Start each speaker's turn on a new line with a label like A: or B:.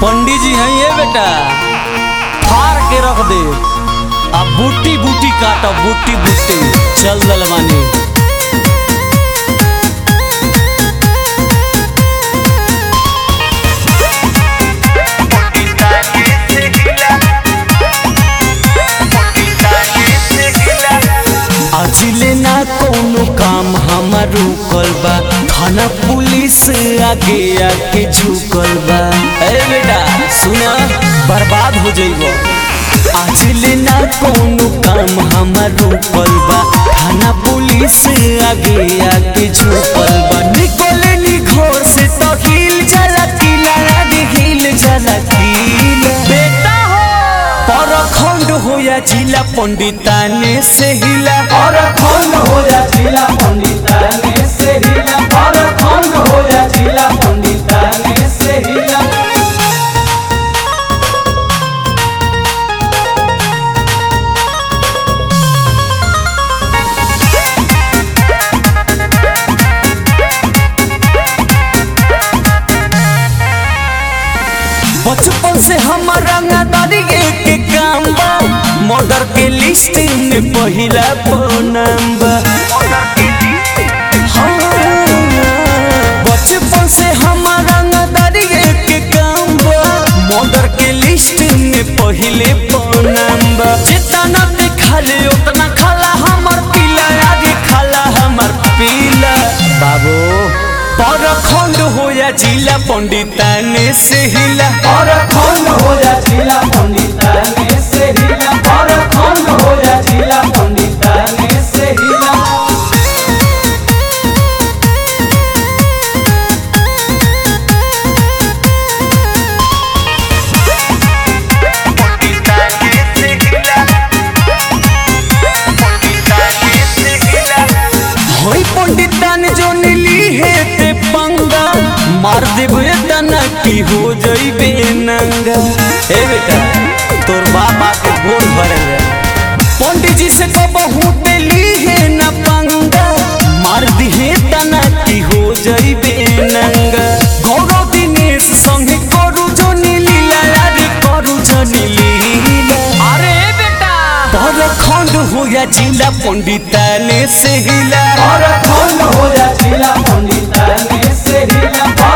A: पंडित जी हैं ये बेटा फाड़ के रख दे अब बूटी बूटी काटो बूटी बूटी चल दलवानी अजिले ना कोनो काम हमार रुकल बा थाना पुलिस आगे आके झुकल बा ए बेटा सुना बर्बाद हो जइबो अजिले ना कोनो काम हमार रुकल बा थाना पुलिस आगे आके झुकल बा निकले नी घर से तो हिल जाला किला आगे हिल जाला किला बेटा हो परखंड हो या जिला पंडिताने से हिला
B: परखंड हो जा जिला पंडिताने से हिला परखंड हो जा जिला पंडिताने से हिला
A: बचपन से हमारा रंगदारी के काम बा मर्डर के लिस्ट में पहिला नाम बा हाँ, बचपन से हमारा रंगदारी के काम बा मर्डर के लिस्ट में पहिले नाम बा जितना देखा ले उतना खाला हमार पीला आगे खाला हमार पीला बाबू परखंड हो या जिला पंडिताने से हिला
B: परखंड हो जा जिला पंडिताने से हिला परखंड हो जा जिला पंडिताने से हिला
A: होई पंडितान जो नीली है ते पंगा मार देबे तना की हो जइबे नंगा ए बेटा तोर बाप आके गोल भरल है पंडित जी से कहबहू ली है ना पंगा मार दिहे तना की हो जइबे नंगा गौरव दिनेश संगे करू जो नीली रे करू जो नीली अरे बेटा परखंड हो या जिला पंडिताने से हिला
B: परखंड हो जा जिला पंडिताने से हिला